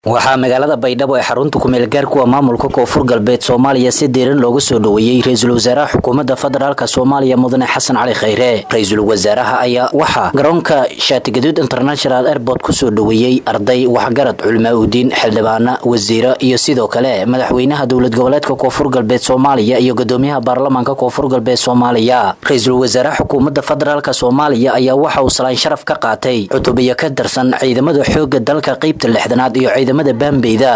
waxaa magaalada baydhabo ee xarunta kumeel gaarkuwa maamulka koonfur galbeed soomaaliya si diiran loogu soo dhoweeyey ra-iisul wasaaraha xukuumadda federaalk soomaaliya mudane xasan cali khayre ra-iisul wasaaraha ayaa waxaa garoonka shaatigaduud international airport kusoo dhoweeyey arday waxgarad culimaa udiin xildhibaana wasiiro iyo sidoo kale madaxweynaha dowlad goboleedka koonfur galbeed soomaaliya iyo gudoomiyaha baarlamaanka koonfur galbeed soomaaliya ra-iisul wasaaraha xukuumadda federaalk soomaaliya ayaa waxa uu salaan sharaf ka qaatay cutubiyo ka tirsan ciidamada xooga dalka qeybta lixdanaad iyo ciidamada baambeyda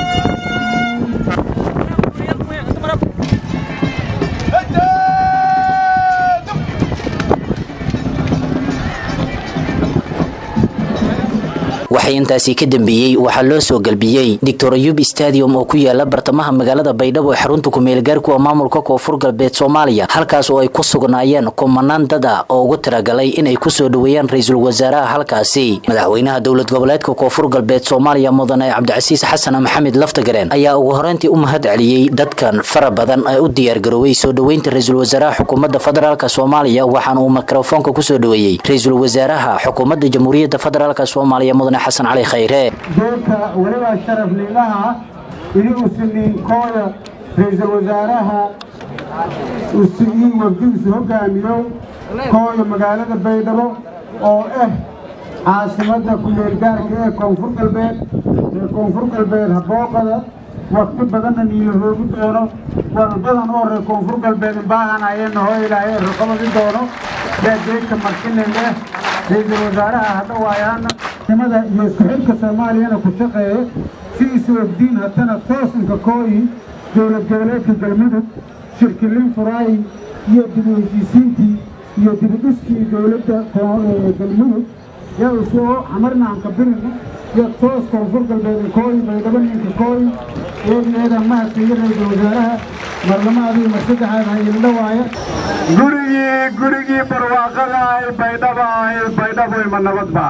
waxay intaasi ka dambeeyey waxaa loo soo galbiyey doctor ayub stadium oo ku yaala bartamaha magaalada baydhabo ee xarunta kumeelgaarkuwa maamulka koonfur galbeed soomaaliya halkaas oo ay ku sugnaayeen kumanaan dad ah oo ugu talagalay inay kusoo dhoweeyaan ra-iisul wasaaraha halkaasi madaxweynaha dowlad goboleedka koonfur galbeed soomaaliya mudane cabdicasiis xasan maxamed laftagareen ayaa ugu horeyntii u mahad celiyey dadkan fara badan ee u diyaargarooway soo dhoweynta ra-iisul wasaaraha xukuumadda federaalk soomaaliya waxaana uu mikrofoonka kusoo dhoweeyey ra-iisul wasaaraha xukuumadda jamhuuriyadda federaalk soomaaliya mudane xasan cali khayre doorka weliba sharaf liilaha ini usiniin kooda ra-iisul wasaaraha usigiin wafdigiisu hogaamiyo kooda magaalada baydhabo oo ah caasimadda ku-meelgaarka ee koonfur galbeed ee koonfur galbeed habooqada wakti badanna niila roogi doono walbadan oo reer koonfur galbeed imbaahanayeenna hoo ilaahay raqabadi doono daadeegka markinene ra-iisul wasaaraha hadhawaayaana nimada iyo isku xidhka soomaaliyana ku shaqeeya si isu ogdiin haddana toosinka kooyi dowlad goboleedka galmudug shirkilin furaayi iyo dib u heshiisiintii iyo dibidhiskii dowladda galmudug yaa usoo camarnaanka birina iyo toos koonfur galbeed kooyi baydhabo ninka kooyi eegeeda mahadsiiyo ra-iisul wasaaraha marlamaadii mar saddexaad hayildhawaaya gurigii gurigii barwaaqada ay baydhaba ay baydhabo ima nabadba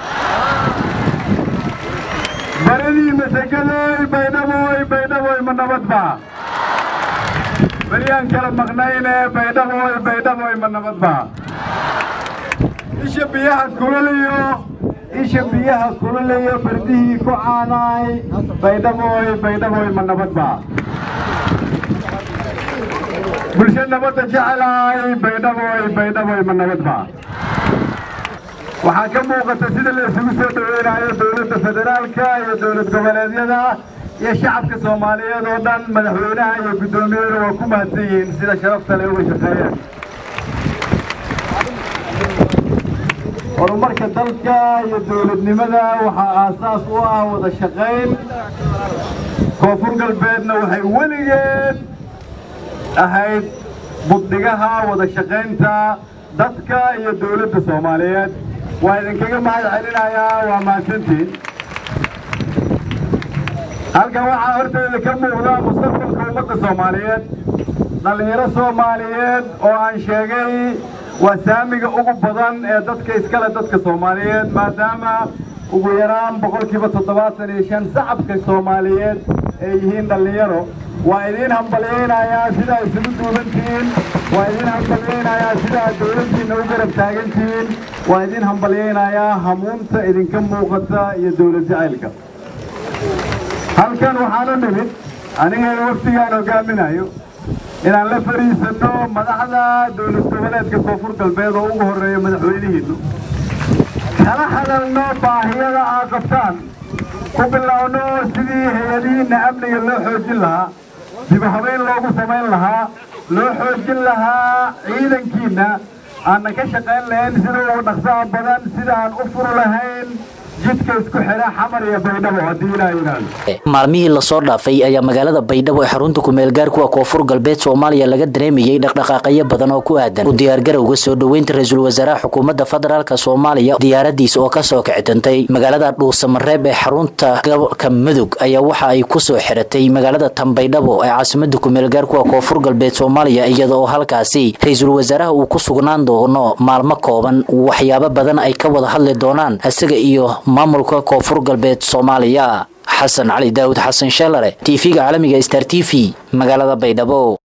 baradii masagadoy baydhaboy baydhaboy ma nabadba beryaan kala maqnayne baydhaboy baydhaboy ma nabadba isha biyaha kululayo isha biyaha kululayo bardihii ku caanaay baydhaboy baydhaboy ma nabadba bulsho nabadda jecelaay baydhaboy baydhaboy ma nabadba waxaa ka muuqata sida la isugu soo dhoweynayo dowladda federaalka iyo dowlad goboleedyada iyo shacabka soomaaliyeed oo dhan madaxweynaha iyo guddoomiyada waa ku mahadsan yihiin sida sharafta le uga shaqeeyeen horumarka dalka iyo dowladnimada waxaa aasaas u ah wada shaqayn koonfur galbeedna waxay weligeed ahayd buddhigaha wada shaqaynta dadka iyo dowladda soomaaliyeed waa idinkaga mahad celinayaa waa mahadsantiin halkan waxaa horteeda ka muuqda mustaqbalka ummadda soomaaliyeed dhallinyaro soomaaliyeed oo aan sheegay waa saamiga ugu badan ee dadka iskale dadka soomaaliyeed maadaama ugu yaraan boqolkiiba toddobaatan iyo shan shacabka soomaaliyeed ay yihiin dhallinyaro waa idiin hambalyaynayaa sidaa isugu duubantihiin waa idiin hambalyaynayaa sidaa dowladdiinna u garab taagantihiin waa idiin hambalyaynayaa hamuunta idinka muuqata iyo dowlad jacaylka halkan waxaan u nimid aniga waftigaan hogaaminayo inaan la fadhiisanno madaxda dowlad goboleedka koonfur galbeed oo ugu horreeya madaxweynihiinnu kala hadalno baahiyada aad qabtaan ku bilowno sidii hay-adihiinna amniga loo xoojin lahaa dib habeyn loogu samayn lahaa loo xoojin lahaa ciidankiinna aanna ka shaqayn lahayn sida ugu dhaqsaha badan sida aan u furi lahayn jidka isku xidha xamar iyo baydhabo haddii ilaa yidhaahdo maalmihii lasoo dhaafay ayaa magaalada baydhabo ee xarunta kumeelgaarkuwa koonfur galbeed soomaaliya laga dareemayey dhaqdhaqaaqyo badan oo ku aadan u diyaargarowga soo dhoweynta ra-iisul wasaaraha xukuumadda federaalk soomaaliya diyaaradiisa oo kasoo kicitantay magaalada dhuusamareeb ee xarunta gobolka mudug ayaa waxa ay kusoo xiratay magaalada tanbaydhabo ee caasimada kumeelgaarkuwa koonfur galbeed soomaaliya iyada oo halkaasi ra-iisul wasaaraha uu ku sugnaan doono maalmo kooban waxyaabo badan ay ka wada hadli doonaan isaga iyo maamulka koonfur galbeed soomaaliya xasan cali daawud xasan sheelare tv-ga caalamiga star t v magaalada baydhabo